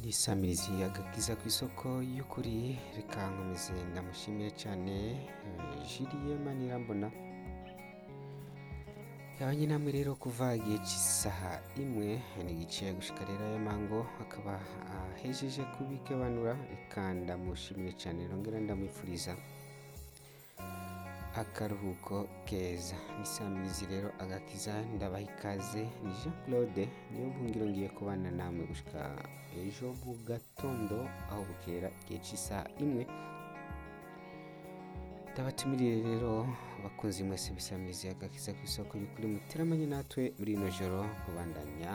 nisamirizi agakiza ku isoko y'ukuri reka nkomeze ndamushimire cyane eh, Julien Manirambona yabanye namwe rero kuva igihe cy'isaha imwe n'igice gushika rero aya mango akaba ahejeje kubikebanura reka ndamushimire cyane rongera ndamwifuriza akaruhuko keza nisamirizi rero agakiza ndabaha ikaze ni jean claude niyo buhungiro ngiye kubana namwe gushika ejo mu gatondo aho bukera igihe cy'isaha imwe ndabatumirire rero bakunzi mwese bisamirizi agakiza ku isoko y'ukuri muteramanye natwe muri ino joro kubandanya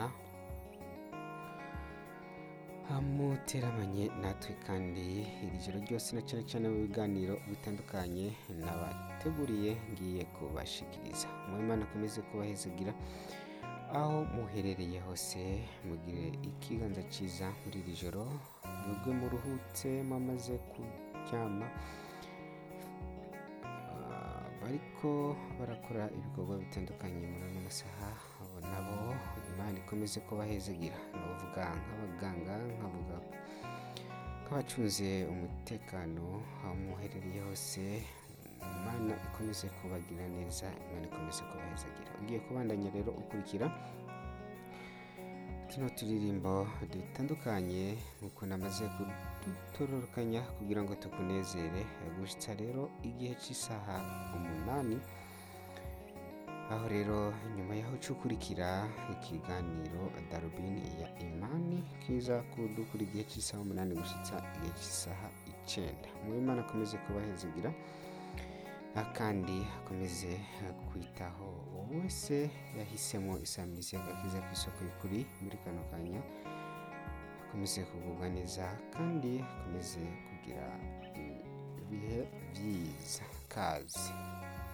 muteramanye natwe kandi iri joro ryose na cyane cyane mu biganiro bitandukanye nabateguriye ngiye kubashikiriza umwimana akomeze kubahezagira aho muherereye hose mugire ikiganza cyiza muri iri joro mwebwe muruhutse mwamaze kuryama Ah, bariko barakora ibikorwa bitandukanye muri ano masaha abo nabo imana ikomeze kubahezagira ndavuga nk'abaganga nkavuga nk'abacunze umutekano aho muherereye hose imana ikomeze kubagira neza imana ikomeze kubahezagira ugiye kubandanya rero ukurikira tuno turirimbo dutandukanye nk'uko namaze kudutororokanya kugira ngo tukunezere gushitsa rero igihe cy'isaha umunani aho rero nyuma yaho ukurikira ikiganiro darubini ya imani kiza kudukura igihe cy'isaha umunani gushitsa igihe cy'isaha icenda mwimana akomeze kubahezagira Ah, kandi akomeze ah, kwitaho uwo wese yahisemo isamirizi y'agakiza ku isoko y'ukuri muri kano kanya akomeze kugubwa neza kandi akomeze kugira ibihe byiza kazi